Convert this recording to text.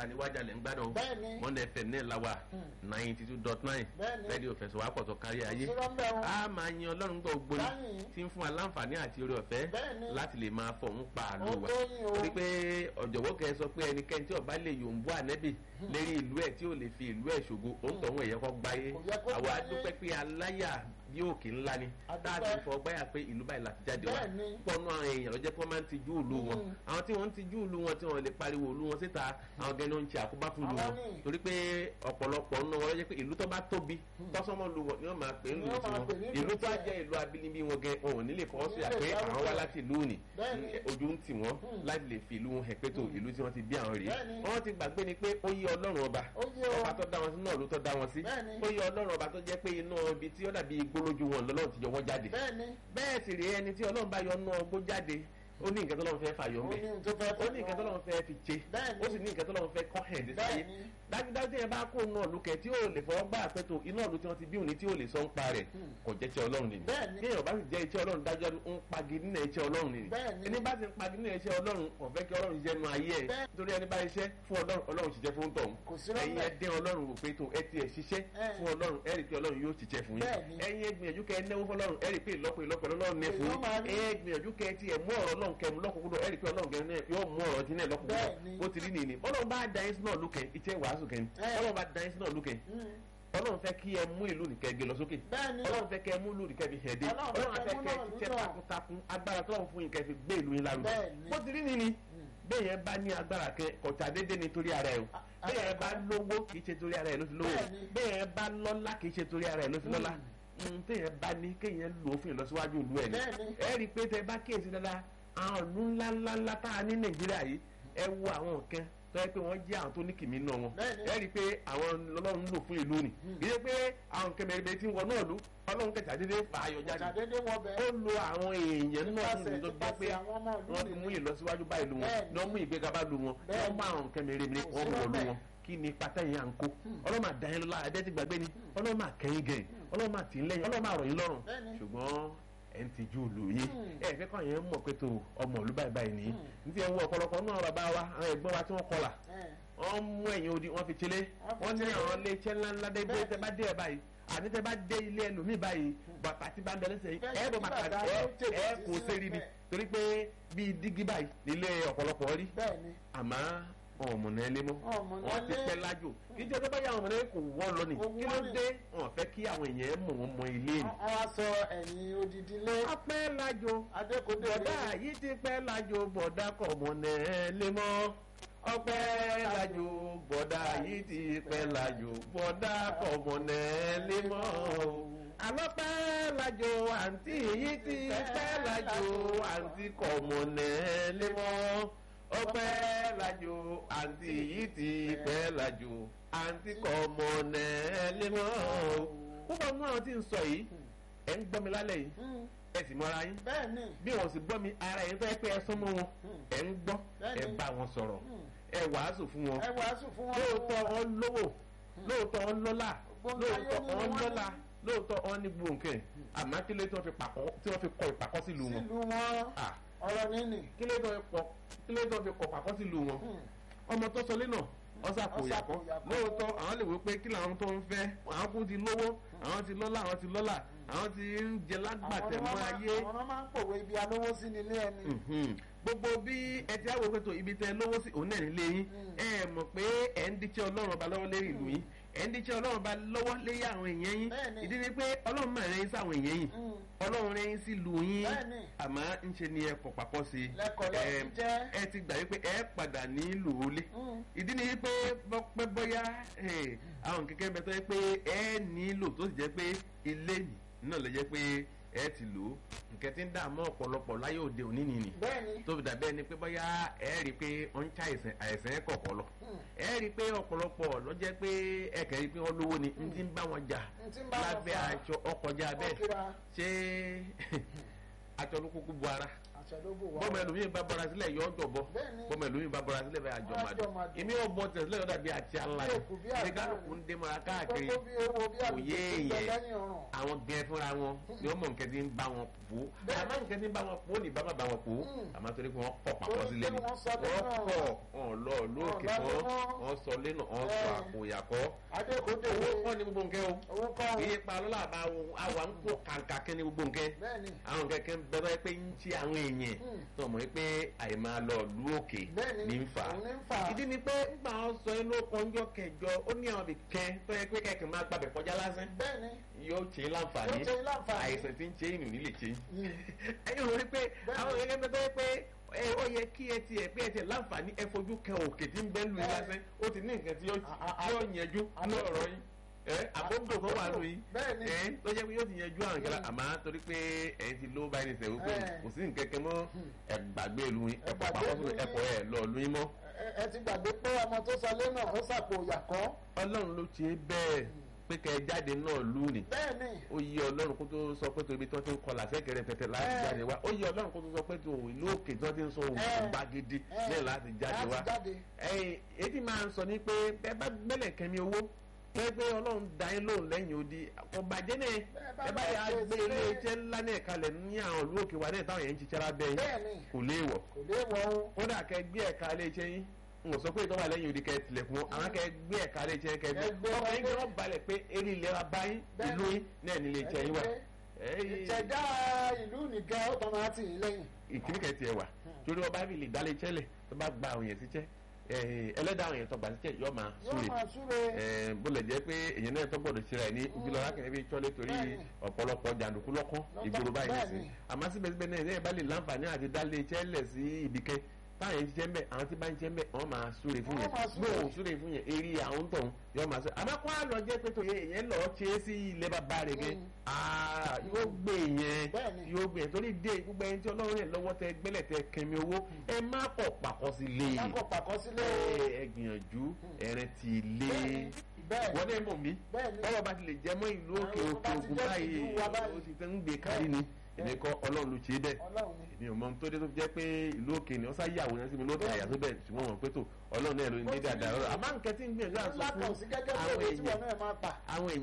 níwájà lẹ́ ń gbádùn Bẹ́ẹ̀ni. one fm náà la wà ninety two dot nine Bẹ́ẹ̀ni. rédíò fẹsọ̀wápọ̀ tó kárí ayé òṣèré ń bẹ̀ wọn. a máa yan ọlọ́run gbọ́ gbóni Báyìí. tí ń fún wa láǹfààní àti oore ọ̀fẹ́ Bẹ́ẹ̀ni. láti lè máa fọ̀hún pa àlù Ó wa tó yín o. torí pé ọ̀jọ̀gbọ́n kẹ́ ẹ sọ pé ẹnikẹ́ni tí ó bá lè yòǹbó ànẹ́bì lérí ìlú ẹ̀ tí ò lè fi ìlú ẹ̀ ṣògo ó ń tọ̀hún ẹ̀yẹ kọ́ gbáyé Kò yẹ kó àwa gbáyé. dúpẹ́ pé aláyà bí òkè ńlá ni A dúpẹ́. táàtì fọ gbáyà pé ìlú báyìí láti jáde wá Bẹ́ẹ̀ni. pọnú àwọn èèyàn ló jẹ́ pé wọ́n máa ń tijú ìlú wọn Mm. àwọn tí wọ́n ń tijú ìlú wọn tí wọ́n lè pariwo ìlú wọn síta àwọn gẹ́ni ó ń ṣe àkóbá fún ìlú Àwọn wọn ní. torí pé ọ̀pọ̀lọpọ̀ nínú wọn ló jẹ́ pé ìlú tó bá tóbi tọ́sọ́mọ́ lu wọn ni wọ́n máa pè é Ni lù wọ́n máa tiwọn pè ní ìlú ìlú tó tiẹ̀. jẹ́ ìlú abínibí wọn gẹ wọn ò ní lè fọwọ́ sí Ní lè àpé àwọn dárúkọ wá ẹ̀. láti ìlú òní Bẹ́ẹ̀ni. ojú ń tì wọ́n láti lè fi ìlú wọn hẹ̀ pé tó ìlú tí wọ́n ti bí àwọn rèé Bẹ́ẹ̀ni. wọ́n ti gbàgbé ni pé ó yí ọlọ́run ọba Ó yé o. ọba tó dá wọn sí náà ló tó dá wọn sí Bẹ́ẹ̀ni. ó yí ọlọ́run ọba tó jẹ́ pé inú ibi tí ó dàbí igbó lójú wọn lọ́lọ́run ti yọ wọ́n jáde bẹ́ẹ̀ni bẹ́ẹ̀ sì rí ẹni tí ọlọ́run bá yọ nú ọgbó jáde ó ní nǹkan tó lọ́run fẹ́ fàyọ ó mẹ́ ní tó fẹ́ ó ní nǹkan tó lọ́run fẹ́ fi ṣe Bẹ́ẹ̀ni. ó sì ní nǹkan tó lọ́run fẹ́ kọ́ hẹ̀ dé sáyé Bẹ́ẹ̀ni. dájúdájú tí yẹn bá kó náà lókè tí ó lè fọwọ́ gbà pé tó iná ọ̀lú tí wọ́n ti bí òní tí ó lè sọ ń pa rẹ̀ kò jẹ́ iṣẹ́ ọlọ́run nìyí Bẹ́ẹ̀ni. kéèyàn bá sì jẹ́ iṣẹ́ ọlọ́run dájọ́ ń pagi nínú iṣẹ́ ọlọ́run nìyí Bẹ́ẹ̀ni. ẹni bá ti ń pagi nínú iṣẹ́ ọlọ́run kò fẹ́ kí ọlọ́run jẹ́ nu ayé ẹ̀ Bẹ́ẹ̀- torí ẹni bá iṣẹ́ fún ọlọ́run ọlọ́run ṣiṣẹ́ fún tọ̀hún Kò sí rọ́bẹ̀. ẹ̀yin ẹ dín ọlọ́run wò pé tó ẹ tiẹ̀ ṣiṣẹ́ Ẹ̀. fún ọlọ́run ẹ rí i pé ọlọ́run yóò ṣiṣẹ́ fún yín Bẹ́ẹ̀ni. ẹ̀yin ẹ gbìyànjú kẹ́ ẹ náwó fọlọ́run ẹ rí i pé ìlọ́pọ̀ ìlọ́pọ̀ ọlọ́run ní fún Èèyàn máa yín ní. ẹ gbìyànjú kẹ́ ẹ tiẹ̀ mú ọ̀rọ̀ ọlọ́run kẹ́ mú lọ́kùnkúndùn ẹ rí i pé ọlọ́run kẹ́ yóò mú ọ̀rọ̀ dín náà lọ́kùnkúndùn Bẹ́ẹ̀ni. bó ti rí nìyí ọlọ́run bá da yín sí náà lókè iṣẹ́ wàásù kẹ́ni Ẹ̀. ọlọ́run bá da yín sí náà lókè ọlọ́run fẹ́ kí ẹ mú ìlú nìkẹ́ gbé lọ sókè Bẹ́ẹ̀ni. ọlọ́run fẹ́ kẹ́ ẹ mú ìlú nìkẹ́ fi hẹ̀dé Ọlọ́run ọlọ́run fẹ́ fẹ́ mú kẹ́ ẹ náà ṣiṣẹ́ lúnà. takuntakun agbára tọ́lọ́run fún yín kẹ́ fi gbé ìlú yín lárugẹ Bẹ́ẹ̀ni. bó ti rí nìyí bẹ́ẹ̀ yẹn bá ní agbára kẹ kọ̀tà dédé ni torí ara ẹ̀ o a- bẹ́ẹ̀ yẹn bá lówó kì í ṣe torí ara ẹ̀ ló fi lówó Bẹ́ẹ̀ni. bẹ́ẹ̀ yẹn bá lọ́lá kì í ṣe torí ara ẹ̀ ló fi lọ́lá téèyàn bá ní kéèyàn lò ó fún ìlọsíwájú ìlú ẹ̀ ni Bẹ́ẹ̀ni. ẹ rí i pé tẹ bá kíyèsí dáadáa àwọn ìlú ńláńláńlá tá a ní nàìjíríà yìí ẹ wo àwọn nǹkan tó yẹ pé wọ́n jẹ́ àwọn tó ní kìmí náà wọn Bẹ́ẹ̀ni. ẹ rí i pé àwọn ọlọ́run ń lò fún ìlú ni kì í ṣe pé àwọn nǹkan mẹ́rin tí ń wọ náà lù ọlọ́run kẹta dédé fà á yọ jáde ṣàdédé wọ bẹ ó lo àwọn èèyàn náà fún ìlú tó gbé pé Nípasẹ̀ àwọn ọmọ ìlú wọ́n fi nìyí. mú ìlọsíwájú bá ìlú wọn Bẹ́ẹ̀ni. ní wọ́n mú ìgbéga bá lu wọn ní Bẹ́ẹ̀ni. wọ́n mú àwọn nǹkan mèremère Kò wọ́n sí mú ọlú lọ́bẹ̀. wọn kí ni pátá yẹn à ń kó ọlọ́run máa dá yín lọ́la ẹ̀dẹ́ ti gbàgbé ni ọlọ́run máa kẹ́yìn gẹ̀yìn ọlọ́run máa tì í lẹ́yìn ọlọ́run máa rọ̀ yín lọ́rùn Bẹ́ẹ̀ni. ṣùgbọ́n ẹ̀ ń tijú ìlú yín Hmm. ẹ̀ fẹ́ kọ́ yẹn mọ̀ pé tó ọmọ ìlú báyìí báyìí nìyí ní ti ẹ̀ ń wọ ọ̀pọ̀lọpọ̀ náà bàbá wa àwọn ẹ̀gbọ́n wa tí wọ́n kọlà Ẹ̀. wọ́n mú ẹ̀yìn odi wọ́n fi tilé Wọ́n fi wọ́n ní tilé. àwọn ilé iṣẹ́ ńláńlá dé Bẹ́ẹ̀ni. tẹ́ bá dé ẹ̀ báyìí àní tẹ́ bá dé ilé ẹlòmíì báyìí bàtà tí bá ń bẹ lẹ́sẹ̀ yìí Bẹ́ẹ̀ ẹ̀ bọ̀ ni bàtà bàtà ẹ̀ ló tètè ẹ̀ sí kò sílẹ̀ sẹ́rí ni bẹ́ẹ̀. torí pé bíi dígí báyìí nílé ọ̀pọ̀lọpọ̀ rí bẹ́ẹ̀ni àmọ́ wọn ò mọ̀nà ẹlé mọ́ Wọn ò mọ̀nà wọn ti ẹlé. pẹ́ lájò kí jẹ́ tó bá yà wọn mọ̀nà kò wọ́n lọ ni Kò kí ló wọ́n ni. dé wọn fẹ́ kí àwọn èèyàn mọ̀ wọn mọ ilé ni. wọ́n wá sọ ẹ̀yìn odidi lé a pẹ́ lájò adékòdé bọ̀dá yìí ti pẹ́ lájò bọ̀dá kọ̀ mọ̀nà ẹlé mọ́ ọpẹ́ lájò bọ̀dá yìí ti pẹ́ lájò bọ̀dá kọ̀ mọ̀nà ẹlé mọ́ alọ́pẹ́ lájò àǹtí yìí ti pẹ́ lájò àǹtí kọ̀ mọ̀nà ẹlé mọ́ ọpẹ́ lájò àǹtí yìí ti pẹ́ lájò àǹtí kọ̀ mọ̀nà ẹlé mọ́ púpọ̀ nínú àwọn tí ń sọ yìí ẹ̀ ń gbọ́ mi lálẹ́ yìí ẹ sì mọ́ra yín bẹ́ẹ̀ni bí wọn sì gbọ́ mi ara yẹn fẹ́ pé ẹ sún mọ́ wọn ẹ ń gbọ́ ẹ Bẹ́ẹ̀ni. bá wọn sọ̀rọ̀ ẹ wàásù fún wọn ẹ wàásù fún wọn lóòótọ́ wọn lówó lóòótọ́ wọn lọ́lá Gbogbo ayé lóòótọ́ ni wọn wọ́n lọ́lá lóòótọ́ wọn ní gbòǹkẹ́ àmọ́ kí ló tí wọ́n fi pàkọ́ tí wọ́n fi kọ ìpàkọ́ sílùú wọn sílùú wọn Ah, ọ̀rọ̀ nínì kí ló tí wọ́n fi kọ kí ló tí wọ́n fi kọ pàkọ́ sílùú wọn ọmọ tó sọlé náà ọsà kò yàkọ́ Ọ̀sàkòyàkọ́. lóòótọ́ àwọn lè wí pé kí làwọn tó ń fẹ́ àwọn kú ti lówó àwọn ti lọ́lá àwọn ti lọ́lá àwọn ti ń jẹ lágbàtẹ̀ mọ́ ayé àwọn náà máa ń pòwe ibi alówó sí nílé ẹni Mhm. gbogbo bí ẹ ti àwọn òkètò ibi tẹ lówó sí òun náà nílé yín ẹ mọ̀ pé ẹ ń díjẹ́ ọlọ́run ọba lọ́wọ́ lérí ìlú yín ẹ ń díjẹ́ ọlọ́run ọba lọ́wọ́ lérí àwọn èèyàn yín Bẹ́ẹ̀ni. ìdí ni pé ọlọ́run máa rẹ́yìn sáwọn èèyàn yín Mm. ọlọ́run rẹ́yìn sí ìlú yín Bẹ́ẹ̀ni. àmọ́ ń ṣe ni ẹ kọ̀ papọ̀ sí i Lẹ́kọ̀ọ́ lẹ́ Ẹ- ti jẹ́. ẹ ti gbà wípé ẹ padà nílò olé Mm. ìdí ni wípé bọ́pẹ́ bọ́yá ẹ, àwọn kẹ̀kẹ́ bẹ tó yẹ pé ẹ nílò tó sì jẹ́ pé ilé yìí náà lè jẹ́ pé ẹ ti lò ó nǹkan tí ń dààmú ọ̀pọ̀lọpọ̀ láyé òde òní nìyí bẹ́ẹ̀ni tó fi dàbí ẹni pé bóyá ẹ rí i pé ó ń ṣe àìsàn àìsàn ẹ kọ̀ọ̀kọ̀ lọ ẹ rí i pé ọ̀pọ̀lọpọ̀ ló jẹ́ pé ẹ kẹ́ rí i pé wọ́n lówó ni n ti ń bá wọn jà N ti ń bá wọn lábẹ́ fà. aṣọ ọkọjá bẹ́ẹ̀ Ọkìra. ṣé aṣọ ló kúkú bu ara àṣẹ ló bò wá. bọ́mọ ẹlòmíín bá bọ́ra sílẹ̀ yọ ọjọ́ bọ́ Bẹ́ẹ̀ni. bọ́mọ ẹlòmíín bá bọ́ra sílẹ̀ bẹ́ẹ̀ àjọ Àjọ màdùn màdùn. èmi ò bọ́ tẹ̀sílẹ̀ yọ̀dà bí àti àlá Bí òkú, bí àdá. ní kálukú ń dé mọ́ra káàkiri Gbogbo bí ewo bí àlùkò òye tó ń bẹ yẹn lẹ́yìn ọ̀run. àwọn gẹ fúnra wọn ni wọn mọ nǹkan tí ń bá wọn pò Bẹ́ẹ̀ni. àmọ́ nǹkan tí ń bá wọn pò ní bàbá bá wọn pò Mm. àmọ́ torí pé wọ́n kọ̀ papọ̀ Torí sílẹ̀ ni pé wọ́n sọ pé wọ́n náà- kọ̀ wọn lọ lóòkè Wọ́n lọ kan mọ́. wọ́n sọ lẹ́nu wọ́n sọ Bẹ́ẹ̀ni. àpò ìyàkọ́ adékòdè owó kọ́ ni gbogbo nǹkan o owó kọ́ kì í pa lọ́la àbá àwa ń kó kàǹkà kẹ́ ni gbogbo nǹkan bẹ́ẹ̀ni àwọn kẹ̀kẹ́ ń bẹ̀rẹ̀ pé ń tí àwọn èèyàn Mm. tó mọ̀ pé àìmọ́ lọ lú òkè Bẹ́ẹ̀ni, ní ń fà á òun ní ń fà á. ìdí ni pé nígbà wọn sọ inú ọjọ́ kẹjọ ó ní àwọn ibìkan tó yẹ pé kẹ̀kẹ́ máa gbàbẹ̀ kọjá lásán bẹ́ẹ̀ni yóò ṣe é láǹfààní Yóò ṣe é láǹfààní. àìsàn tí ń ṣe ìnù nílé ṣe Mm. ẹ̀yin rò rí pé Bẹ́ẹ̀ni. àwọn èèyàn bẹ tó yẹ pé ẹ ó yẹ kí ẹ tiẹ̀ pé ẹ tiẹ̀ láǹfààní ẹ fojú kan òkè tí ń bẹ́ lu yín Bẹ́ẹ̀ni. lásán ó ti ní nǹkan tí yóò A- a- tí yóò yẹjú ní àbójútó. ọ̀rọ̀ yín ẹ àbójútó tó wà lù yín Bẹ́ẹ̀ni. ẹ tó jẹ́ pé yóò ti yẹjú àwọn kẹlẹ́ Mm. àmọ́ torí pé ẹ ti ló báyìí nìṣẹ́ wípé Ẹ. kò sí nǹkan kan mọ́ ẹ gbàgbé ìlú yín ẹ Ẹ pọ̀ gbàgbé pàpọ̀ ìlú sínú ẹ yín. pọ̀ ẹ lọ lu yín mọ́ Ẹ- ẹ ti gbàgbé pé ọmọ tó sọ lé náà ó sàpò ìyàkọ́ ọlọ́run ló ṣe é bẹ́ẹ̀ pé kẹ́ ẹ jáde náà lù ní bẹ́ẹ̀ni ó yí ọlọ́run kó tó sọ pé torí tí wọ́n ti ń kọlà sẹ́kẹ̀rẹ̀ tẹ̀tẹ̀ láti Ẹ. jáde wá ó yí ọlọ́run kó tó sọ pé tó ìlú òkè tí wọ́n ti ń sọ òun Ẹ. gbàgede Ẹ. náà láti jáde wá láti jáde ẹ̀yìn èyí máa ń sọ ní pé ẹ bá gbẹ́lẹ̀ kẹ́mi owó pé pé ọlọ́run dá yín lóhùn lẹ́yìn odi ọ̀bàjẹ́ náà bá ẹ bá lọ yà á ṣe gbé sílé. ilé iṣẹ́ ńlá náà kalẹ̀ ní àwọn ìlú òkè wa náà táwọn yẹn ń ṣiṣẹ́ lábẹ́ yín bẹ́ẹ̀ni kò léèwọ̀ kò lè wọ o kódà kẹ gbé ẹ̀ka ilé iṣẹ́ yín n ò sọ pé ìtọ́wà lẹ́yìn odi kẹ tilẹ̀kùn wọn àwọn kẹ gbé ẹ̀ka ilé iṣẹ́ kẹ gbé Ẹ gbé ọkọ̀ yín wọlé. gbé balẹ̀ pé eré ìlera báyìí Bẹ́ẹ̀ni. ìlú yín náà ní ilé iṣẹ́ yín wà Ẹ̀yìn- ìṣẹ̀dá ìlú nìkan ó tọ́ máa tì í lẹ́yìn ìkíní kẹ tiẹ̀ wà torí ọba bí lè dálé iṣẹ́ lẹ̀ tó bá gba àwọn yẹn síṣẹ́ ẹlẹ́dàá àwọn yẹn tó gbà síṣẹ́ yọ máa yóò súre máa súre Eh, bó lè jẹ́ pé èyàn náà tó gbọ́dọ̀ ṣe rẹ̀ ní ìgbìlọ̀ lákàrẹ́ bí tọ́lé torí Bẹ́ẹ̀ni. ọ̀pọ̀lọpọ̀ jàǹdùkú lọ́kàn ìgboro báyìí Bẹ́ẹ̀ni. nìsín àmọ́ síbẹ̀síbẹ̀ náà ẹ̀ bá lè láǹfààní àti dálé iṣẹ́ lẹ̀ sí ibìkẹ́ táwọn yẹn ń ṣiṣẹ́ ń bẹ̀ àwọn tí bá ń ṣiṣẹ́ ń bẹ̀ wọ́n máa súre fún Wọ́n yẹn máa súre. bó o súre fún yẹn eré àwọn tó ń yọ máa súre àmọ́ kó àlọ́ jẹ́ pé tòye èyàn lọ ṣe é sí ilé bàbá rẹ̀ gẹ́ Mm. Ah, yóò gbé yẹn Bẹ́ẹ̀ni. yóò gbé yẹn torí dé gbogbo ẹni tí ọlọ́run rẹ̀ lọ́wọ́ tẹ gbẹ́lẹ̀ tẹ kẹmi owó ẹ má pọ̀ pàkọ́ sí lé lákọ̀ pàkọ́ sílé ẹ ẹ gbìyànjú ẹ̀rẹ̀ ti lé bẹ́ẹ̀ni bẹ́ẹ̀ wọ́n náà mọ̀ mí bẹ́ẹ̀ni bọ́lá bá ti lè jẹ́ mọ́ ìlú òkè Àwọn òkè bá ti ògùn jẹ́ báyìí ìlú wa báyìí. ó ti tẹ́ ń gbé kárí ni èmi kọ́ ọlọ́run ló ṣe é bẹ́ẹ̀ ọlọ́run ni èmi ò mọ tó dé tó fi jẹ́ pé ìlú òkè ni wọ́n sá yà àwòrán sí mi lókè àyà tó bẹ̀ ṣùgbọ́n wọn pé tó ọlọ́run náà ló ní Ó ti dáadáa ní- àmọ́ nǹkan tí ń gbìyànjú àti sọ ńlá kan fún sí gẹ́gẹ́ bí àwọn owó tí wọn èèyàn náà máa pa àwọn èèyàn